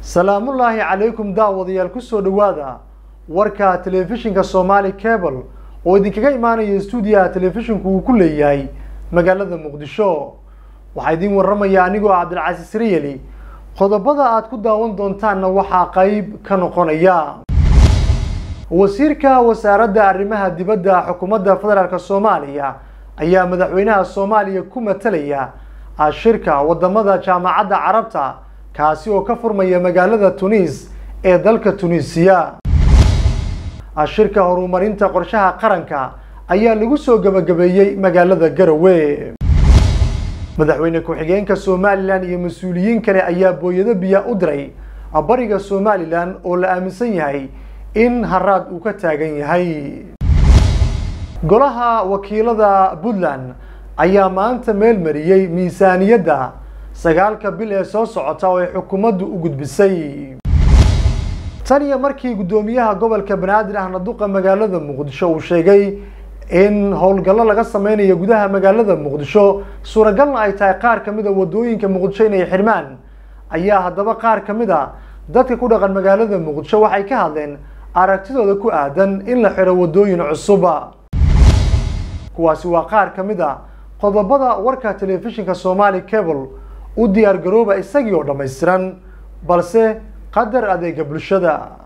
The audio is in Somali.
salaamullaahi calaykum daawadayaal kusoo dhowaada warka telefishinka somaali cable oo idinkaga imaanaya stuudiyaha telefishinku uu ku leeyahay magaalada muqdisho waxaa idiin warramaya anigoo cabdilcasiis riyeli qodobada aad ku daawan doontaanna waxaa qeyb ka noqonaya wasiirka wasaaradda arrimaha dibadda xukuumadda federaalk soomaaliya ayaa madaxweynaha soomaaliya ku matalaya shirka wadamada jaamacadda carabta kaasi oo ka furmaya magaalada tunis ee dalka tunisiya shirka horumarinta qorshaha qaranka ayaa lagu soo gabagabeeyey magaalada garowe madaxweyne ku-xigeenka somalilan iyo mas-uuliyiin kale ayaa booyado biya u diray bariga somalilan oo la aaminsan yahay in haraad uu ka taagan yahay golaha wakiilada puntland ayaa maanta meel mariyey miisaaniyadda sagaalka bil ee soo socota oo ay xukuumaddu u gudbisay tan iyo markii guddoomiyaha gobolka banaadir ahna duqa magaalada muqdisho uu sheegay in howlgallo laga sameynayo gudaha magaalada muqdisho suuragalna ay tahay qaar ka mid a wadooyinka muqdisho inay xidhmaan ayaa haddaba qaar ka mid a dadka ku dhaqan magaalada muqdisho waxay ka hadleen aragtidooda ku aadan in la xidho wadooyin cusuba kuwaasi waa qaar ka mid a qodobada warka telefishinka somaali cable u diyaar garooba isagii oo dhammaystiran balse qadar adeega bulshada